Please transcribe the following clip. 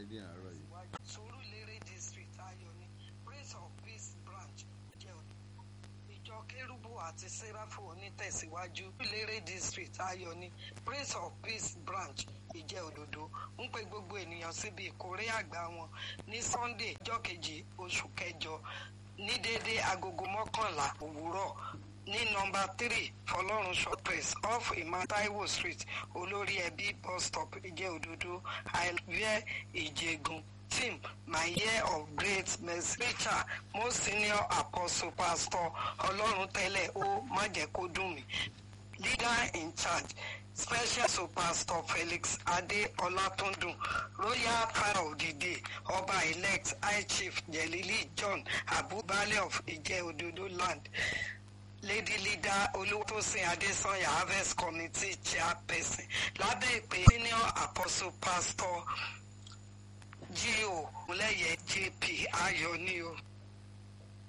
ní àárọ̀ yìí. Surulere district ayọ̀ ni Prince of Peace branch jẹ́ òní. ìjọ kérúbù àti sẹ́ráfù onítẹ̀síwájú Surulere district ayọ̀ ni Prince of Peace branch ìjẹ́ òdodo ń pe gbogbo ènìyàn síbi ìkórè àgbà wọn ní Sunday ọjọ́ kejì oṣù kẹjọ ní déédéé agogo mọ́kànlá òwúrọ̀ ní nọ́mbà three fọlọ́run shoppers off imataiwo street olórí ẹbí bus stop ìjẹ́ òdodo àìlúwẹ̀ ìjẹ̀gùn team my year of great mercy preacher most senior apostle pastor ọlọ́run tẹ́lẹ̀ ó má jẹ́ kó dùn mí leader in charge special so pastor felix ade ọlátúndùn royal father of the day ọba elect high chief jelili john abubale of ìjẹ́ òdodo land lady leader olúwatósìn adésanya harvest committee chairperson lábẹ́ ìpè senior apostle pastor gio múlẹ̀yẹ jp ayọ̀ ni o.